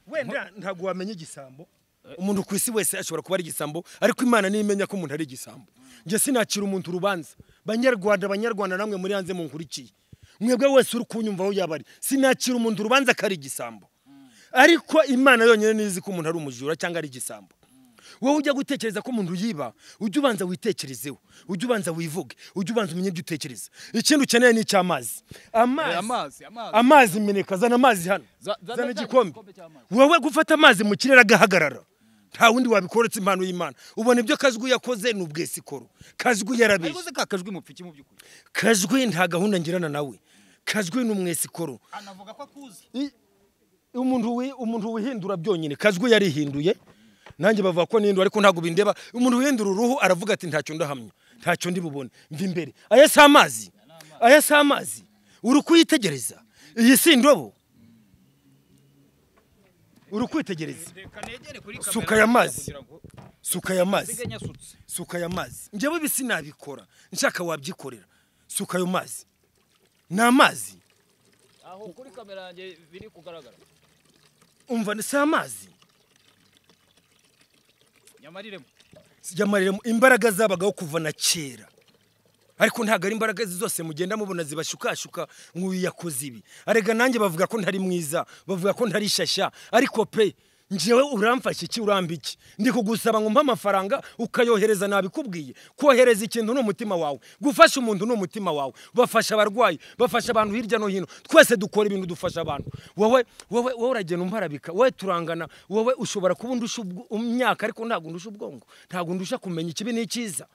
wenda ntabwo wamenya igisambo umuntu ku isi wese ashobora kuba ari igisambo ariko imana niyo imenya ko umuntu ari igisambo njye sinakira umuntu urubanza banyarwanda banyarwanda namwe muri hanze munkurikiye mwebwe wese uri kunyumva aho yaba ari sinakira umuntu urubanza ko ari igisambo ariko imana yonyine niyo izi ko umuntu ari umujura cyangwa ari igisambo wowe ujya gutekereza ko umuntu yiba ujye ubanza witekerezeho ujye ubanza wivuge ujye ubanza umenye ibyo utekereza ikindi ukeneye ni icy'amazi Eh, amazi amazi amazi amazi meneka zana amazi hano Za- zana- zana zana igikombe igikombe cy'amazi. wowe gufata amazi mu kirere agahagarara nta wundi wabikoretse impano y'imana ubona ibyo kazwi yakoze ni ubwesikoro kazwi yarabeshye ariko se kakajwi mupfiki mu by'ukuri kazwi nta gahunda ngirana nawe kazwi ni umwesikoro anavuga ko akuzi I- umuntu wi- umuntu wihindura byonyine kazwi yarihinduye nanjye bavuga ko nihindura ariko ntabwo bindeba umuntu wihindura uruhu aravuga ati ntacyo ndahamya ntacyo ndi bubone mva imbere aya si amazi aya si amazi uri kuyitegereza iyi si indobo uri kwitegereza reka negere kuri kamera Suka aya mazi. kugira ngo- suka aya mazi nsigaye nyasutse suka aya mazi njyewe ibi sinabikora nshaka wabyikorera suka ayo mazi ni amazi aho kuri kamera yanjye biri kugaragara umva si amazi nyamariremo yamarira imbaraga zabagaho kuva na kera ariko ntabwo ari imbaraga ze zose mugenda mubona zibashukashuka nk'uyu yakoze ibi arega nanjye bavuga ko ntari mwiza bavuga ko ntari shashya ariko pe njyewe uramfashe iki uramba iki ndi kugusaba ngo mpe amafaranga ukayohereza nabikubwiye kohereza ikintu ni umutima wawe gufasha umuntu ni umutima wawe bafasha abarwayi bafasha abantu hirya no hino twese dukora ibintu dufasha abantu wowe wowe wowe uragenda umparabika wowe turangana wowe ushobora kuba undusha ubwo- imyaka ariko ntabwo undusha ubwonko ntabwo undusha kumenya ikibi n'icyiza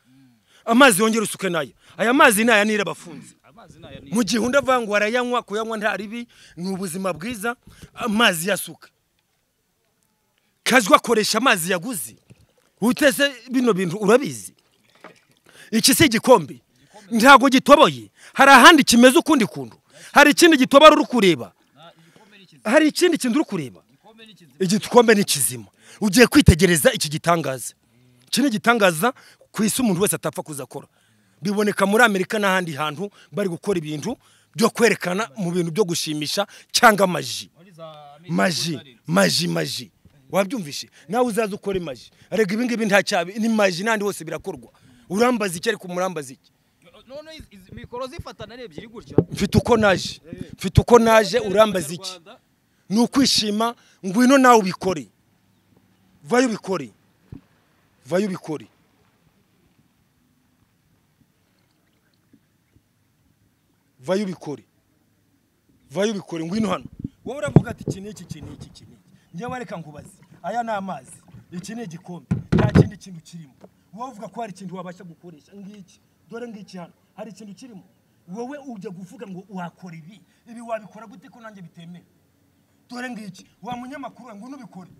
amazi yongera usuke nayo aya mazi ni aya nira abafunze amazi ni aya ni mu gihe undi avuga ngo arayanywa kuyanywa nta ribi ni ubuzima bwiza amazi yasuka kazwa akoresha amazi yaguze utese bino bintu urabizi iki si igikombe ntabwo gitoboye hari ahandi kimeze ukundi kuntu hari ikindi gitobara uri kureba Na- igikombe ni kizima hari ikindi kintu uri kureba igikombe ni kizima igikombe ni kizima ugiye kwitegereza iki gitangaza iki ni igitangaza ku isi umuntu wese atapfa kuzakora biboneka muri amerika n'ahandi hantu bari gukora ibintu byo kwerekana mu bintu byo gushimisha cyangwa amaji muri za miti maji kuzarira. maji maji wabyumvishe nawe uzaze ukore maji arega ibi ngibi nta cyabi ni maji n'ahandi hose birakorwa urambaza iki ariko umurambaza iki none izi- izi mikoro zifatana ari ebyiri gutya mfite uko naje mfite uko naje urambaza iki Abanyarwanda, ni ukwishima ngwino nawe ubikore vayo ubikore vayo ubikore vayo ubikore vayo ubikore ngwino hano wowe uravuga ati iki n'iki iki n'iki iki n'iki njyewe reka nkubaze aya ni amazi iki ni igikombe nta kindi kintu kirimo wowe uvuga ko hari ikintu wabasha gukoresha ngiki dore ngiki hano hari ikintu kirimo wowe ujya kuvuga ngo wakora ibi ibi wabikora gute ko nanjye bitemewe dore ngiki wa munyamakuru we ngwino ubikore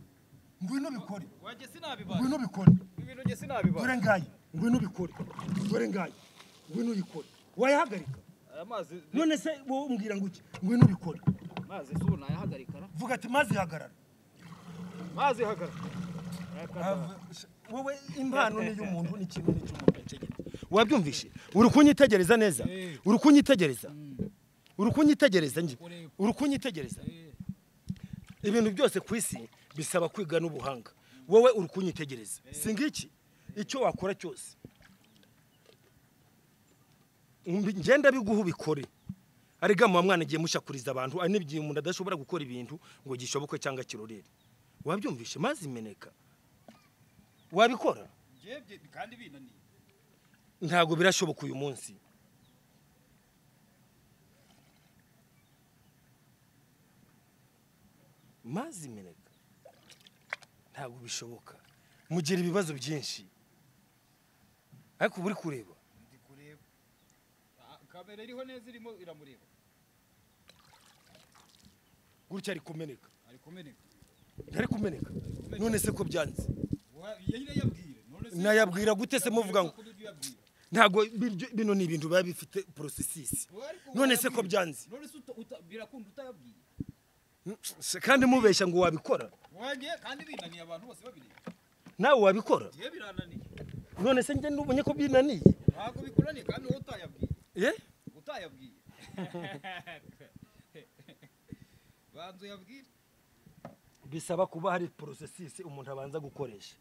ngwino ubikore wanjye sinabibara ngwino ubikore ibintu njye sinabibara dore ngayi ngwino ubikore dore ngayi ngwino uyikore wayahagarika aya mazi none se wowe umbwira ngo iki ngwino ubikore mazi si ubu nayahagarika na vuga ati mazi hagarara mazi hagarara Yakata. wowe impano ni iy'umuntu ni kimwe n'icy'umuntu ategetse wabyumvishe uri kunyitegereza neza uri kunyitegereza uri kunyitegereza njye uri kunyitegereza ibintu byose ku isi bisaba kwiga n'ubuhanga wowe uri kunyitegereza si ngiki icyo wakora cyose Mbi- ngenda biguha ubikore ariko muba mwanagiye mushakuriza abantu ari n'igihe umuntu adashobora gukora ibintu ngo gishoboke cyangwa kirorere wabyumvishe mazi meneka wabikora Njye bye- kandi binaniye ntabwo birashoboka uyu munsi mazi meneka ntabwo bishoboka mugira ibibazo byinshi ariko uba uri kureba kamera iriho neza irimo iramureba gutya ari kumeneka ari kumeneka ntari kumeneka none se ko byanze nyine yabwire none nayabwira gute se muvuga ngo uburyo uyabwira ntabwo biryo- bino ni ibintu biba bifite porosesisi none se ko byanze none se birakunda utayabwiye Se kandi mubeshya ngo wabikora wanjye kandi binaniye abantu bose babireba nawe wabikora ngiye birananiye none se njye n'ubonye ko byinaniye ntabwo bikunaniye kandi wowe utayabwiye eh utayabwiye banza uyabwire bisaba kuba hari porosesisi umuntu abanza gukoresha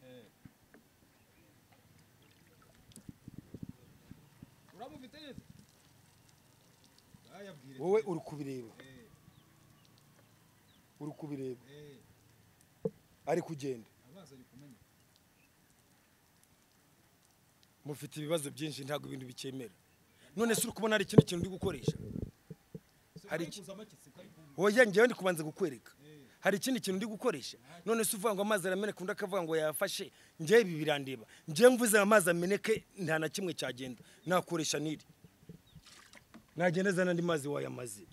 uramufite neza utayabwire wowe uri kubireba uri kubireba ari kugenda amazi ari kumenya mufite ibibazo byinshi ntabwo ibintu bikemera none se uri kubona hari ikindi kintu uri gukoresha hari iki oya njyewe ndi kubanza kukwereka hari ikindi kintu ndi gukoresha none se uvuga ngo amazi arameneka undi akavuga ngo yafashe njyewe ibi birandeba njyewe mvuze amazi ameneke nta na kimwe cyagenda nakoresha n'iri nagenda zana andi mazi wayamaze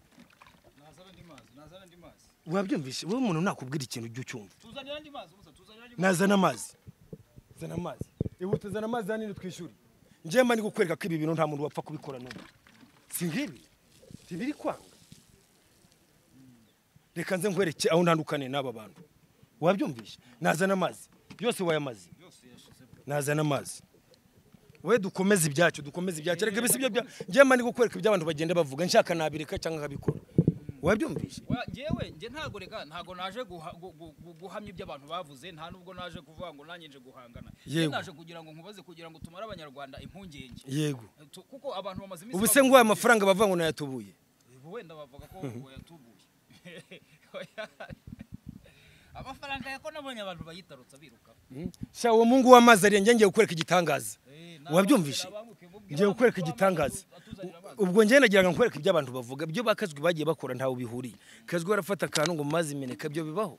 nazana andi mazi nazana andi mazi wabyumvishe wowe umuntu nakubwira ikintu ujya ucyumva tuzanira andi mazi gusa tuzanira andi mazi nazana amazi zana amazi ihute zana amazi hanini twishyure njyewe mba ndi gukwereka ko ibi bintu nta muntu wapfa kubikora n'umwe si nk'ibi ntibiri kwanga reka nze nkwereke aho ntandukaniye n'aba bantu wabyumvisha nazana amazi yose wayamaze yose yashizemo nazana amazi we dukomeze ibyacyo dukomeze ibyacyo reka ibisi byo bya njyewe mba ndi gukwereka ibyo abantu bagenda bavuga nshaka nabireka cyangwa nkabikora wabyumvishe Wa- Jewe nge ntago reka ntago naje guha- gu- gu- gu- guhamya ibyo abantu bavuze nta nubwo naje kuvuga ngo nanjye nje guhangana Nge Yego. naje kugira ngo nkubaze kugira ngo tumare abanyarwanda impungenge yego Tu- kuko abantu bamaze iminsi ubu se ngo bavuga- aya mafaranga bavuga ngo nayatubuye wenda bavuga ko wayatubuye amafaranga yako nabonye abantu bayitarutsa biruka sha uwo mungu w'amazi ari njye ngiye gukwereka igitangaza wabyumvise ngiye gukwereka igitangaza ubwo njye nagira ngo nkwereke ibyo abantu bavuga ibyo bakazwi bagiye bakora ntawe bihuriye kazwi barafata akantu ngo mu mazi imeneka byo bibaho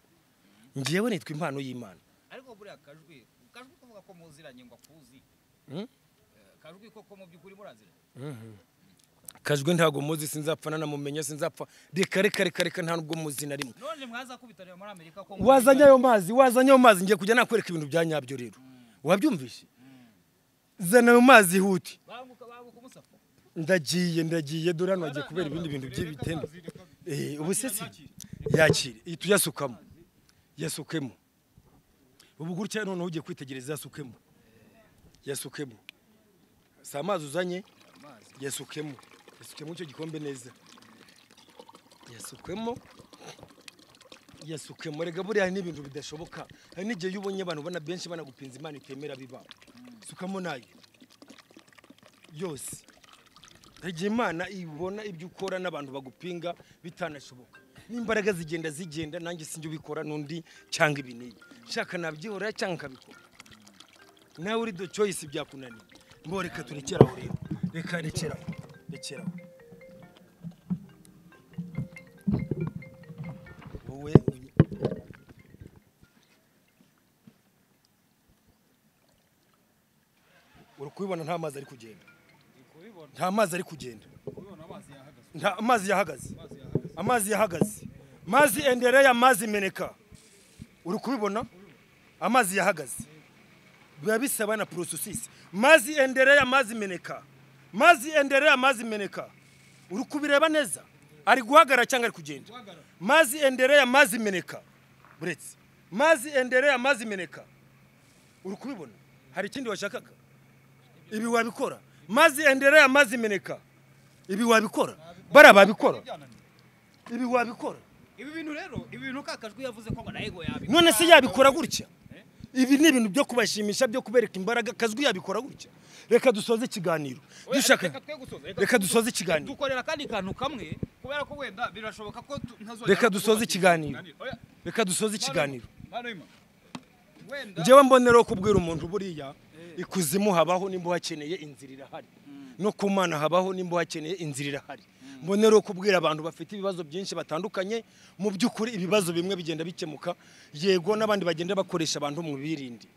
ngewe nitwa impano y'imana ariko buriya kajwi kajwi kuvuga ko muziranye ngo akuzi Mm. Eh, kajwi koko mu by'ukuri muraziranye kajwi ntabwo muzi sinzapfa nanamumenya sinzapfa reka reka reka reka nta n'ubwo muzi na rimwe none mwazakubitaniye muri amerika ko wazanye ayo mazi wazanye ayo mazi ngiye kujya nakwereka ibintu bya nyabyo rero wabyumvise zana ayo mazi ihute banguka banguka umusapo ndagiye ndagiye dore hano hagiye kubera ibindi bintu by'ibitende Eh, ubu se si yakire iyi tuyasukamo yasukemo ubu gutya noneho ugiye kwitegereza yasukemo yasukemo si amazi uzanye yasukemo yasukemo icyo gikombe neza yasukemo yasukemo rega buriya hari n'ibintu bidashoboka hari n'igihe iyo ubonye abantu ubona benshi banagupinza imana itemera biba sukamo nayo yose igihe imana ibona ibyo ukora n'abantu bagupinga bitanashoboka n'imbaraga zigenda zigenda nanjye sinjye ubikora n'undi cyangwa ibi n'ibi nshaka nabyihorera cyangwa nkabikora nawe uri do choice byakunaniye mbo reka turekere aho rero reka rekera aho rekera aho wowe uyu- uri kubibona nta mazi ari kugenda kubibona nta mazi ari kugenda kubibona amazi yahagaze nta amazi yahagaze amazi yahagaze amazi yahagaze mazi endereya mazi meneka uri kubibona amazi yahagaze biba bisaba na porosesisi mazi endereya mazi meneka mazi endereya mazi meneka uri kubireba neza ari guhagarara cyangwa ari kugenda guhagarara mazi endereya mazi meneka buretse mazi endereya mazi meneka uri kubibona hari ikindi washakaga ibi wabikora mazi endereya mazi meneka ibi wabikora bara babikora byananiye ibi wabikora ibi bintu rero ibi bintu kakajwi yavuze ko ngo na ego yabikora none se yabikora gutya ibi ni ibintu byo kubashimisha byo kubereka imbaraga kazwi yabikora gutya reka dusoze ikiganiro Oya, dushaka reka twe gusoza, reka twe dusoze gusoza. ikiganiro dukorera kandi kantu kamwe kubera ko wenda birashoboka ko tu- ntazongera Reka dusoze kubaka ikiganiro. Oya, reka dusoze ikiganiro Manu- Manu Ima, wenda njyewe mbonereho kubwira umuntu buriya ikuzimu habaho nimba uhakeneye inzira irahari no ku mana habaho nimba uhakeneye inzira irahari mbonera rero kubwira abantu bafite ibibazo byinshi batandukanye mu by'ukuri ibibazo bimwe bigenda bikemuka yego n'abandi bagenda bakoresha abantu mu birindi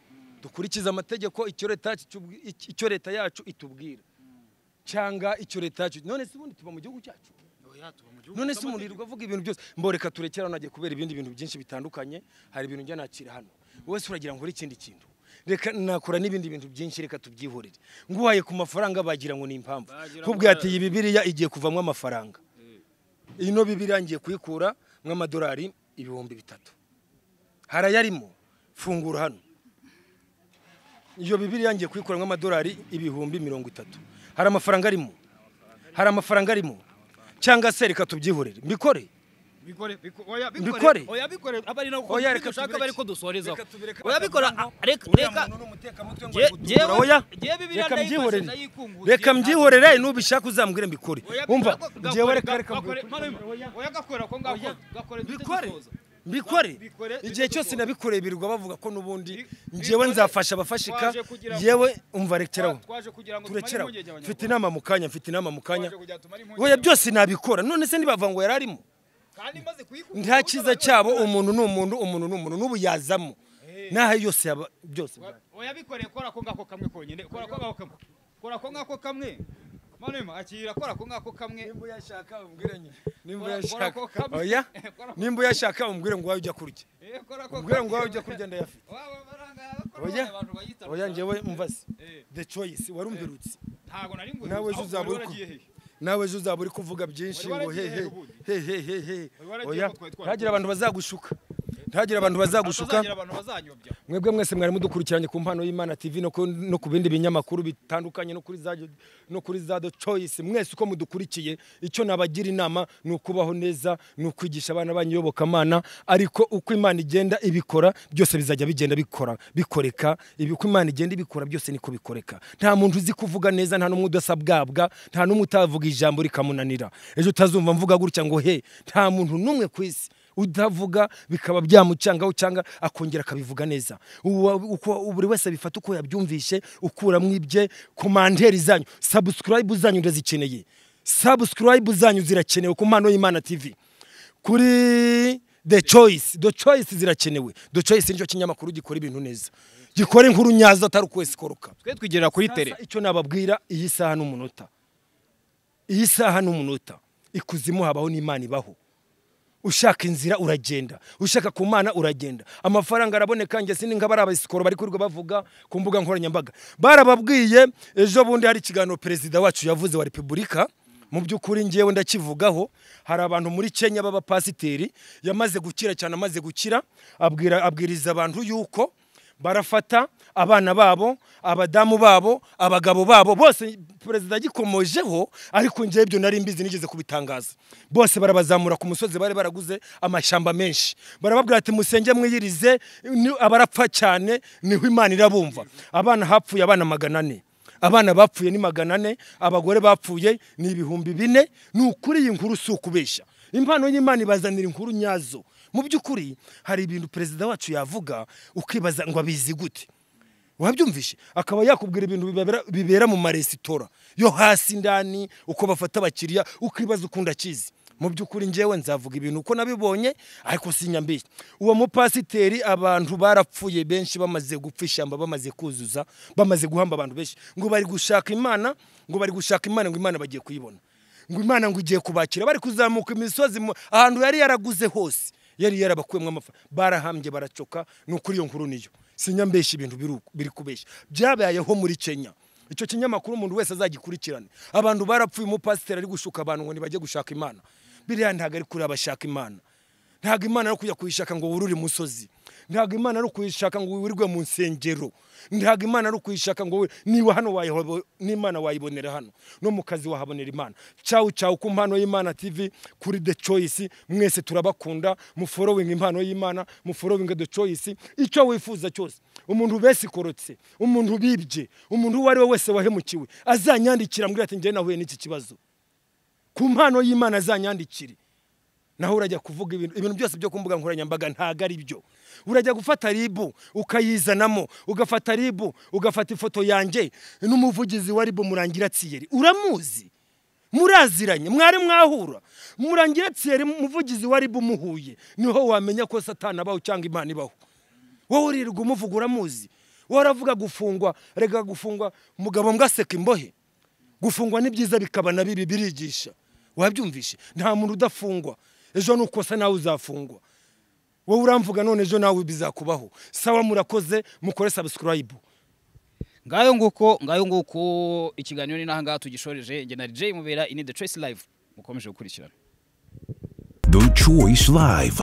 dukurikize amategeko icyo leta kitubwi- icyo leta yacu itubwira cyangwa icyo leta yacu none se ubundi tuba mu gihugu cyacu none se umuntu yirirwa avuga ibintu byose mboreka turekera hano hagiye kubera ibindi bintu byinshi bitandukanye hari ibintu njya nakira hano wowe se uragira ngo uri ikindi kintu reka nakora n'ibindi bintu byinshi reka tubyihorere nguhaye ku mafaranga bagira ngo ni impamvu Bagira kubwi ngo- ati iyi bibiriya igiye kuvamo amafaranga ino bibiriya ngiye kuyikura nk'amadolari ibihumbi bitatu harayarimo fungura hano iyo bibiriya ngiye kuyikura nk'amadolari ibihumbi mirongo itatu hari amafaranga arimo hari amafaranga arimo cyangwa se reka tubyihorere mbikore bikore biko- oya, Bikore. bikore oya bikore aba ari nako Oya, reka dushaka tubireke. bari ko dusoreza Reka tubireke oya bikora bakavuga ngo ah, reka uriya reka muntu ni umutekamutwe ngo Je- ari gutukura. jewe- Oya, jewe Bibiliya reka ndayikoze, mbyihorere ndayikunguye. reka mbyihorere nubishaka uzambwire mbikore Oya, umva gakore- jewe gakore- reka reka gakore- mbikore. Manu, oya gakora ko ngaho gakore duhite bikore dusoza. bikore Bikore, igihe duhite cyose dusoza. nabikoreye birirwa bavuga ko n'ubundi Bi- njyewe bikore. nzafasha abafashika Twaje kugira ngo- yewe umva rekeraho twaje kugira ngo tumare turekeraho impungenge abanyarwanda. mfite inama mu kanya mfite inama mu kanya Twaje kugira ngo tumare impungenge oya byose nabikora none se ntibavuga ngo yari arimo kandi maze kuyikungura nta cyiza cyabo umuntu ni umuntu umuntu ni umuntu n'ubu yazamo n'aho yose yaba byose oya bikoreye kora ko ngako kamwe konyine kora ko ngako kamwe kora ko ngako kamwe manema akira kora ko ngako kamwe nimba uyashaka umbwire nyine nimba Kora- kora uyashaka ako kamwe. oya Kora- nimba uyashaka umbwire ngo wawe ujya kurya Eh, kora ko umbwire ngo wawe kamwe. ujya kurya ndayafite Waba barangaya, bakora oya abantu bayita oya rusange. njyewe mvasi Eh. the choice warumvirutse ntago nari nguzi nawe ejo uzaba uri ku- nawe ejo uzaba uri kuvuga byinshi Wari ngo waragiye hehe hehe ubundi? hehehehe Wari waragiye oya ko twari twarakuye. ntihagire abantu bazagushuka ntihagire abantu bazagushuka gushukira abantu bazanyobya mwebwe mwese mwari mudukurikiranye ku mpano y'imana tv no ku- no ku bindi binyamakuru bitandukanye no kuri za no kuri za the choice mwese uko mudukurikiye icyo nabagira inama ni ukubaho neza ni ukwigisha abana banyu iyobokamana ariko uko imana igenda ibikora byose bizajya bigenda bikora bikoreka ibi- uko imana igenda ibikora byose niko bikoreka nta muntu uzi kuvuga neza nta n'umwe udasabwabwa nta n'umwe utavuga ijambo rikamunanira ejo utazumva mvuga gutya ngo he nta muntu n'umwe ku isi udavuga bikaba byamucangaho cyangwa akongera akabivuga neza Uwa- uko buri wese abifata uko yabyumvishe ukuramo ibye komanderi zanyu sabusikarayibu zanyu ndazikeneye sabusikarayibu zanyu zirakenewe ku mpano y'imana tv kuri the choice the choice zirakenewe the choice nicyo kinyamakuru gikora ibintu neza gikora inkuru nyazo atari ukwezi koroka twe twigerera kuri tele Sasa icyo nababwira iyi saha n'umunota iyi saha n'umunota ikuzimu habaho n'imana ibaho ushaka inzira uragenda ushaka ku mana uragenda amafaranga araboneka njye sindi nk'abari abasikoro bari kurirwa bavuga ku mbuga nkoranyambaga barababwiye ejo bundi hari ikiganiro perezida wacu yavuze wa repubulika mu by'ukuri ngewe ndakivugaho hari abantu muri kenya b'abapasiteri yamaze gukira cyane amaze gukira abwira abwiriza abantu yuko barafata abana babo abadamu babo abagabo babo bose perezida agikomojeho ariko njyewe ibyo nari mbizi nigeze kubitangaza bose barabazamura ku musozi bari baraguze amashyamba menshi barababwira ati musenge mwiyirize ni- abarapfa cyane niho imana irabumva abana hapfuye abana magana ane abana bapfuye ni magana ane abagore bapfuye ni ibihumbi bine ni ukuri iyi nkuru si ukubeshya impano y'imana ibazanira inkuru nyazo mu by'ukuri hari ibintu perezida wacu yavuga ukibaza ngo abizi gute wabyumvishe akaba yakubwira ibintu bibabera- bibera mu maresitora yo hasi ndani uko bafata abakiriya ukibaza ukuntu akizi mu by'ukuri njyewe nzavuga ibintu uko nabibonye ariko sinyambeshye uwo mupasiteri abantu barapfuye benshi bamaze gupfa ishyamba bamaze kuzuza bamaze guhamba abantu benshi ngo bari gushaka imana ngo bari gushaka imana ngo imana bagiye kuyibona ngo imana ngo igiye kubakira bari kuzamuka imisozi mu- ahantu yari yaraguze hose yari yarabakuyemo amafaranga barahambye baracoka ni ukuri iyo nkuru niyo sinyambeshya ibintu biri uku- biri kubeshya byabayeho muri kenya icyo kinyamakuru umuntu wese azagikurikirane abantu barapfuye umupasiteri ari gushuka abantu ngo ntibajye gushaka imana biriya ntabwo ari kuri abashaka imana ntabwo imana ari kujya kuyishaka ngo wurure imusozi ntabwo imana ari kuyishaka ngo wirirwe mu nsengero ntabwo imana ari kuyishaka ngo wi- niba hano wayihobo- n'imana wayibonera hano no mu kazi wahabonera imana cyawu cyawu ku mpano y'imana tv kuri the choice mwese turabakunda muforowinga impano y'imana muforowinga the choice icyo wifuza cyose umuntu besikorotse umuntu bibye umuntu uwo ari we wese wahemukiwe azanyandikira mbwira ati njyewe nahuye n'iki kibazo ku mpano y'imana azanyandikire naho urajya kuvuga ibintu ibintu byose byo ku mbuga nkoranyambaga ntabwo ari byo urajya gufata ribu ukayizanamo ugafata ribu ugafata ifoto yanjye n'umuvugizi wa ribu murangira tsiyeri uramuzi muraziranye mwari mwahura murangira tsiyeri umuvugizi wa ribu muhuye niho wamenya ko satana abaho cyangwa imana ibaho wowe urirwa umuvuga uramuzi wowe aravuga gufungwa rega gufungwa umugabo mbwaseka imbohe gufungwa ni byiza bikaba na bibi birigisha wabyumvishe nta muntu udafungwa ejo nukosa nawe uzafungwa wowe uramvuga none ejo nawe bizakubaho sawa murakoze mukore subscribe ngayo nguko ngayo nguko ikiganiro ni n'ahangaha tugishoreje njye na DJ mubera ini the choice live mukomeje gukurikirana The Choice Live.